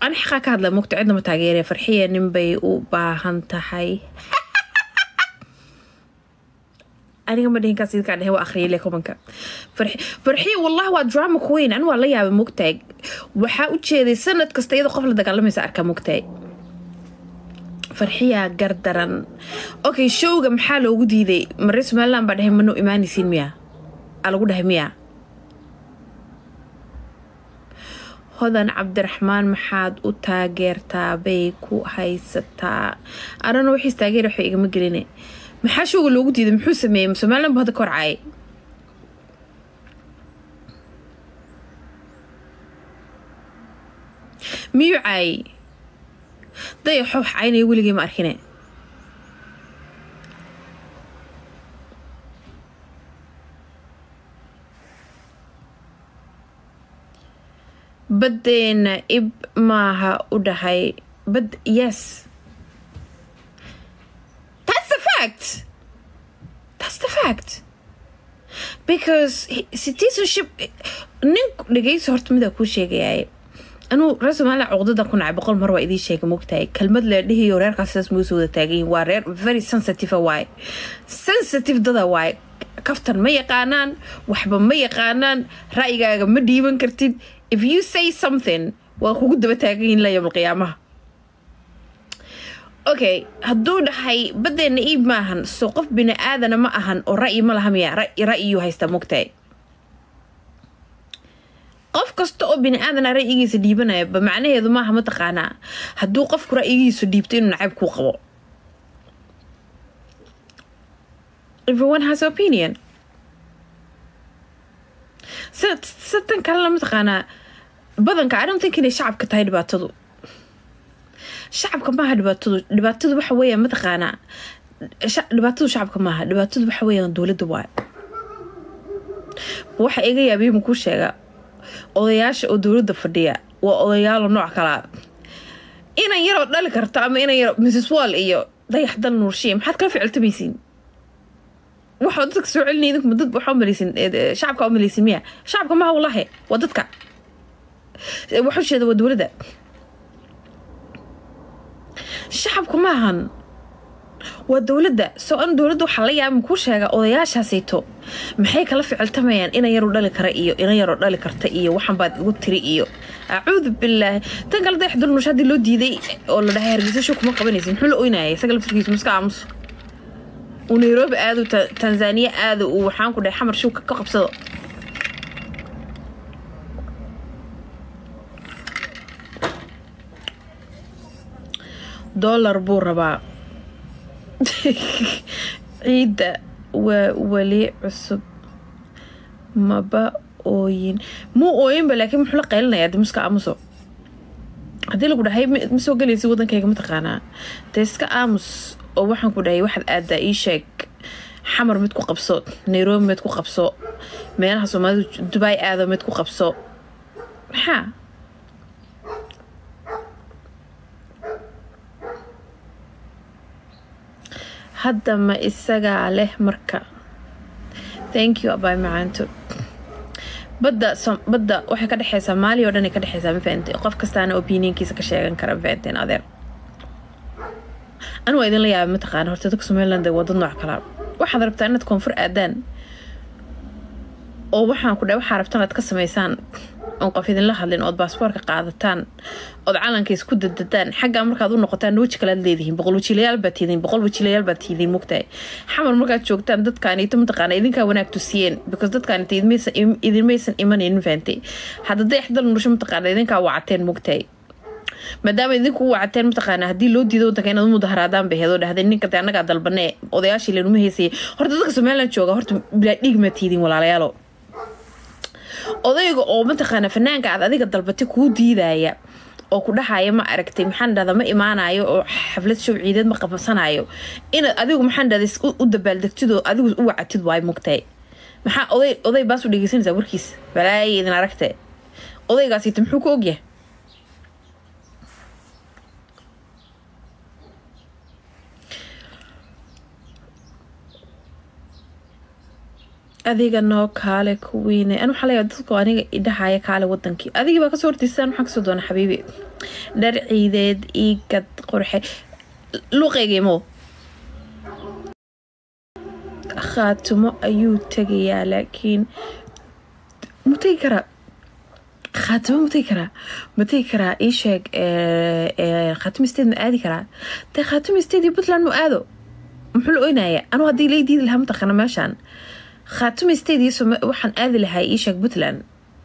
ani xaqaa ka hadla mogta cidna ma taageeraya farxiya ninbay u baahan tahay aniga ma dhihin kaas idinkaa dhehe waa akhriyay le kumanka farxiya wallahi waa drama queen ani waa la yaabay mogtahay waxaa u jeeday sanad kasta iyadoo qof la dagaalamaysa arkaa mogtahay farxiyaa gardaran okay showga maxaa loogu diiday mare somaliland baa dhahay manoo imaanaysiin miya aa lagu dhahay miya hodan cabdiraxmaan maxaad u taageertaa bay ku haysataa anana waxiis taageer waxba igama geline maxaa showga loogu diiday muxuu sameeyey somaliland bu hadda ka horcayay miyuu caayay daya xoox caynaya weligay ma arkine baddeena ib maaha u dhahay bad yes that's the fact that's the fact because citizenship nin dhegeysa horta midaa kuu sheegayaay anuu reer somaliland cuqdadan ku nacay boqol mar waa idiin sheega mogtahay kelmad la dhihiyo reerkaas sidaas muga soo wada taagayihin waa reer very sensitive waaye sensitive dada waaye kaftan ma yaqaanaan waxba ma yaqaanaan ra'yigaaga ma dhiiban kartid if you say something waa kugu daba taagayihin la yowm alqiyaamaha okay hadduu dhahay baddeena iib maahan soo qof bini aadana ma ahan oo ra'yi ma laha miya ra'yiyuu haystaa mogtahay qof kasta oo bini aadana ra'yigiisa dhiibanaya ba macnaheedu maaha mataqaanaa hadduu qofku ra'yigiisu dhiibto inuu nacayb kuu qabo everyone has opinion satan kalena mataqaanaa badanka i don't think inay shacabka tahay dhibaatadu shacabka maaha dhibaatadu dhibaatadu waxa weeyaan mataqaanaa dhibaatadu shacabka maaha dhibaatadu waxa weeyaan dowladda waay waxa iga yaabiyay makuu sheega odayaasha oo dowladda fadhiya waa odayaalo nooc kalaa inan yaroo dhali karto ama inan yaro mrs wall iyo dayax dal nuurshiya maxaad kala ficiltamaysiin waxaa dadka soo celinaya idinku dad waxaa umalaysin shacabka umalaysin miya shacabka maha wallahi waa dadka waxu jeeda waa dowladda shacabku maahan waa dowladda soo an dowladda waxaa la yaaba kuu sheega odayaashaasayto maxay kala ficiltamayaan inan yaroo dhali kara iyo inan yaroo dhali karta iyo waxan baad igu tiri iyo acuudu bilaahi tan kale dayax dulnush haddii loo diiday oo la dhahay hargeysa show kuma qabanaysa muxuu la oynayay isaga laftirkiisu muska aamus uu nairobi aado tanzaniya aado uu waxaan ku dhahay xamar show ka qabsado dollar buu rabaa ciidda waa weli cusub maba ooyin muu ooyinba laakiin muxuu la qaylinaya de muska aamuso haddii lagu dhahay ma soo gelaysa wadankayga mataqaanaa dee iska aamus oo waxaan ku dhahay waxaad aadaa ii sheeg xamar mid ku qabso nairobi mid ku qabso meelaha soomaalidu dubai aado mid ku qabso maxaa hadda ma isagaa leh marka thank you abay macaanto badda badda waxay ka dhexeysaa maali oo dhan ay ka dhexeysaa ma fahamtay qof kastaana opinionkiisa ka sheegan kara ma fahamteen adeer anu waa idinla yaaba mataqaana horta dadka somaliland waa dad nooc kalaa waxaad rabtaa inaad koonfur aadaan oo waxaan ku dhahay waxaa rabtaan aad ka samaysaan oon qof idinla hadlin ood baasboorka qaadataan ood calanka isku dadadaan xaggaa markaad u noqotaan weji kalaad leedihiin boqol wajiilayaal baad tiidiin boqol wajiilayaal baad tiidiin mogtahay xamar markaad joogtaan dadkaanito mataqaana idinkaa wanaag tusiyeen because dadkaanito idinmaysan imanayn fahantay hadda dayax dal nurasho mataqaana idinkaa wacateen mogtahay maadaama idinku u wacateen mataqaana haddii loo diido wadanka inaad u mudaharaadaan bay heedoo dhahdeen ninka de annagaa dalbanee odayaashii lanuma heysayay horta dadka somaliland jooga horta bilaa dhiig ma tiidin walaalayaalo odayga oo mataqaana fanaanka aad adiga dalbatay kuu diidaya oo ku dhahaya ma aragtay maxaan dhahda ma imaanayo oo xaflad show ciideed ma qabsanayo inaad adigu maxaan dhahda u dabaaldegtidoo adigu u wacatid waay mugtahay maxaa oday oday baas u dhegeysanaysaa warkiis balaaya idin aragte odaygaasita muxuu ku ogyahay adiga noo kaale kuwiine an waxaa leeyahay dadku aniga idhahaya kaale wadankii adigii baa kasoo horteysaan maxaa kasoo doona xabiibi dhar ciideed iigad qurxe luqeygimo khaatimo ayuu tegayaa laakiin mu tegi karaa khaatimo ma tegi karaa ma tegi karaa ii sheeg khaatimo state ma aadi karaa dee khaatimo state iyo puntland mu aado muxuu la oynaya anuu haddii lay diidi lahaa mataqaana meeshaan khaatimo state iyo waxaan aadi lahaa ii sheeg puntland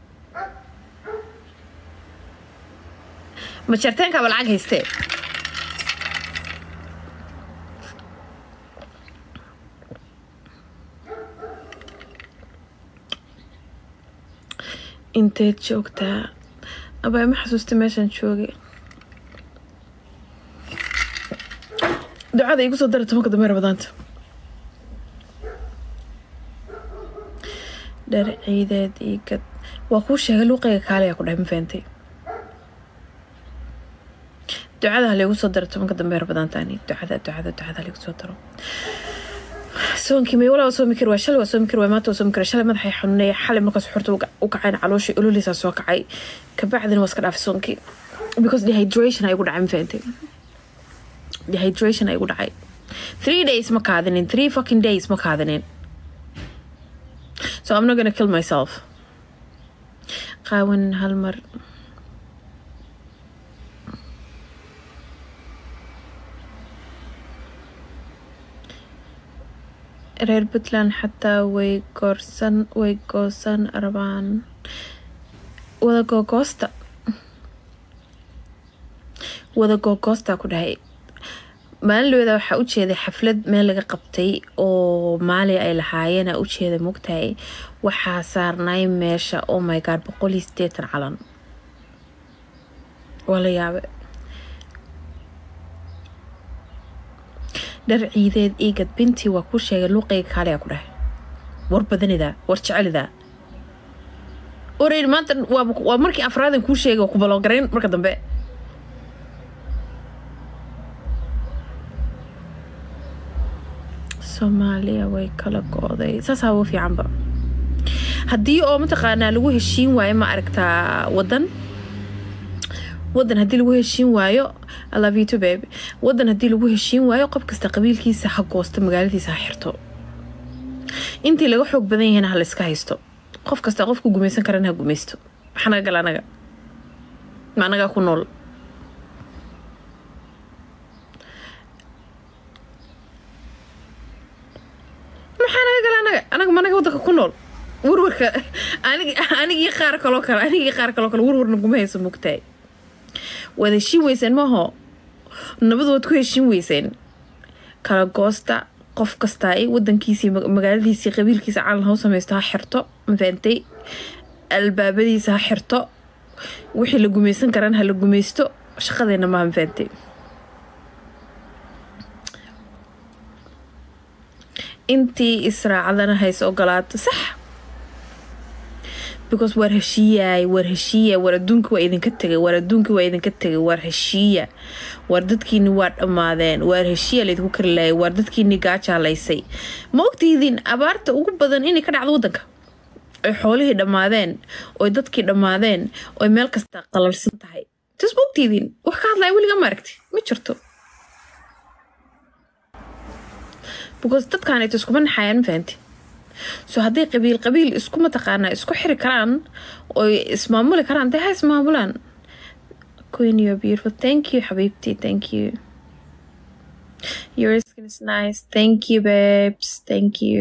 ma jarteenkaaba lacag haystee inteed joogtaa abaa ma xasuusta meeshaan joogay ducada igu soo dara tobanka dambe rabadaanta dhar ciideed iigad waa kuu sheegay luuqayga kaaliyaa ku dhahay ma fahamtay ducada halaigu soo daro tobanka dambe rabadaantaani ducada ducada ducada halaigu soo daro soonkii may walaa soomi kari waa shalay waa soomi kari waa maanta waa soomi kari shalay madaxay xanuunaya xalay markaas xorta u kacayn calooshii ololiisaa soo kacay kabacdina waa iska dhaafay soonkii because dehydration ay igu dhacay ma fahantay dehydration ay igu dhacay three days ma kaadinin three fucking days ma kaadinin so I'm not gonna kill myself qaawan hal mar reer puntland xataa way goorsan way goosan rabaan wada googoosta wada googoosta ku dhahay maalin dhawada waxaa ujeeday xaflad meel laga qabtay oo maali ay lahaayeen a ujeeda mogtahay waxaa saarnay meesha oh my god boqol iyo sideetan calan waa la yaabe dhar ciideed iigad bintii waa kuu sheegay luuqayga kaaliyaa ku dhahay war badanidaa war jecelidaa oreyn maanta waa markii afraadan kuu sheegay waa ku baloogarayn marka dambe soomaaliya way kala go-day saasaa ugu fiicanba haddii oo mataqaanaa lagu heshiin waayo ma aragtaa wadan wadan haddii lagu heshiin waayo alavito babe wadan haddii lagu heshiin waayo qof kasta qabiilkiisa ha goosto magaaladiisa ha xirto intii laga xoog badan yahayna ha la iska haysto qof kasta qofku gumaysan karana ha gumaysto maxaa naga gala anaga ma anagaa ku nool maxaa naga gala anaga anaga ma anaga wadanka ku nool warwarka anigii qaar kaloo kale anigii qaar kaloo kale warwarna kuma hayso mugtahay waad heshiin weyseen maaho nabad waad ku heshiin weyseen kala goosta qof kastaa wadankiisii magaaladiisii qabiilkiisa calan ha u samaysto ha xirto mafaantay albaabadiisa ha xirto wixii la gumaysan karaan ha la gumaysto shaqadeena maaha mafaantay intii israacadana hays ogolaato sax because waar heshiiyaay waar heshiiya waar adduunka waa idinka tegay waar adduunka waa idinka tegay waar heshiiya waar dadkiini waa dhammaadeen waar heshiiya laydinku kari laayay waar dadkiini gaajaalaysay ma ogtihidiin abaarta ugu badan inay ka dhacdo wadanka oy xoolihii dhammaadeen oy dadkii dhammaadeen oy meel kasta qalalsan tahay tas ma ogtihidiin wax ka hadlaya weliga ma aragti ma jirto because dadkaanayta iskuma naxayaan ma fahanti so hadday qabiil qabiil isku mataqaanaa isku xiri karaan oy ismaamuli karaan dee ha ismaamulaan queen you're beautiful thank you xabiibti thank you your skin is nice thank you babes thank you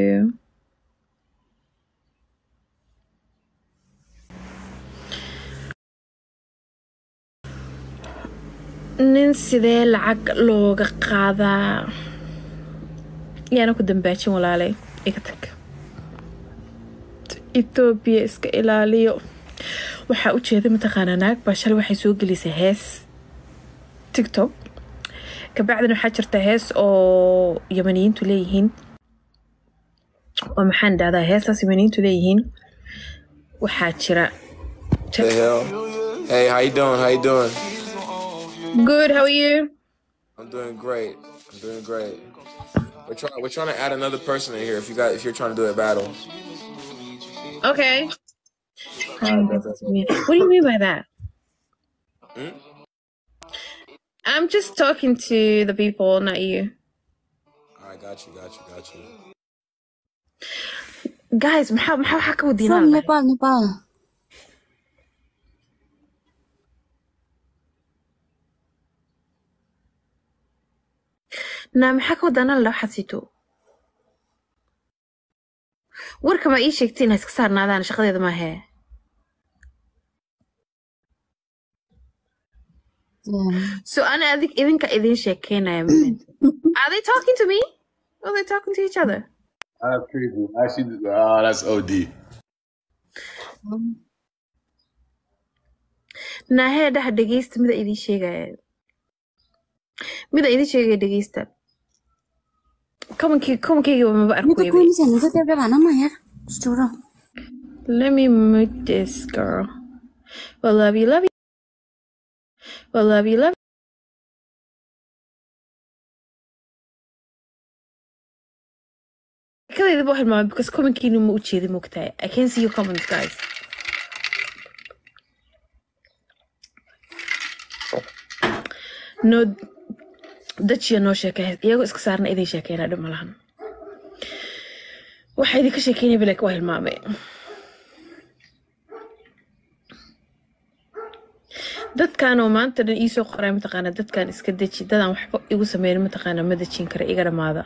nin sidee lacag looga qaadaa yaana ku dambaajin walaalay iga tag etoobiya iska ilaaliyo waxaa u jeeday mataqaanaa naag baa shalay waxay soo gelisay hees tictok kabacdina waxaa jirta hees oo yamaniyiintu leeyihiin oo maxaan dhahdaa heestaas yamaniyiintu leeyihiin waxaa jira The hell? Hey, how you doing? How you doing? good how are you I'm doing great. I'm doing great. We're trying. We're trying to add another person in here. If you got, if you're trying to do a battle. Okay. What do you mean by that? Hmm? I'm just talking to the people, not you. Alright, got you, got you, got you. Guys, maxaa maxaa waxaa ka wadiinaa From Nepal, Nepal. naa maxaa ka wadaanaa la xasito warka ma ii sheegtay inay iska saarnaadaan shaqadeeda maahee Yeah. so ana adig idinka idin sheekeynaya moment are they talking to me or are they talking to each other That's crazy. Actually, oh, that's OD. naahee dhaha dhegeysta mida idin sheegaya mida idin sheegaya dhegeysta komankii komankeygiiba maba Nita arkoyba kuulisan, nita tebe bana ma yar. Sturo. Let me mute this girl. Well, love you, love you. Well, love you, love you. Kalayda buu hilmaamay because commentkiinu ma u jeedin mogtahay. I can see your comments, guys. No, dajiya noo sheekay iyagoo iska saarna idin sheekeyna dhib ma lahan waxaa idinka sheekeynaya bilek waa hilmaamay dadkan oo maanta dhan iisoo qoray mataqaana dadkan iska deji dadaan waxba igu sameynin mataqaana ma dejin kara iga dhamaada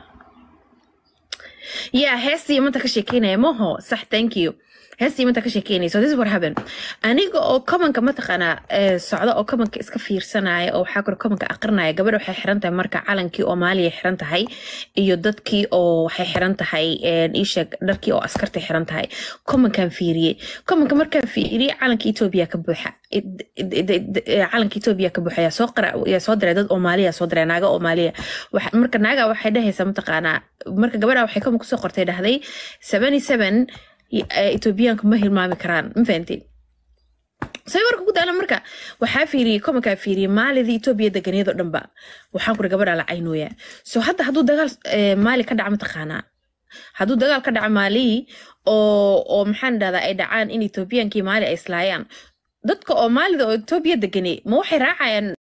yeah heestii manta ka sheekeynaya maho sax thank you heestii manta ka sheekeynaya so this is what happened aniga oo komanka mataqaana eh, socda oo komanka iska fiirsanaya oo waxaa kore komanka aqrinaya gabadha waxay xiran tahay marka calankii oo maaliya xiran tahay iyo dadkii oo waxay xiran tahay iisheeg dharkii oo askartay xiran tahay komankan fiiriyey komanka markaan fiiriyey calanka etoobiya ka buuxa id- id- id- id- eh, calanka etoobiya ka buuxa yaa soo qara yaa soo diray dad oomaaliya soo diray naaga oomaaliya Waxa- marka naaga waxay dhahaysaa mataqaanaa marka gabadha waxay komanka kusoo qortay dhahday seventy seven etoobiyaanka ma hilmaami karaan ma fahanteen say warka ku daana marka waxaa fiiriyey komankaa fiiriyey maalidii etoobiya deganiyadoo dhanba waxaan kuri gabadha la caynooya so hadda hadduu dagaal eh, maali ka dhaca mataqaanaa hadduu dagaal ka dhaca maalii oo oo maxaan dhahdaa ay dhacaan in etoobiyaankii maali ay islaayaan dadka oo maalida oo etoobiya deganay ma waxay raacayaan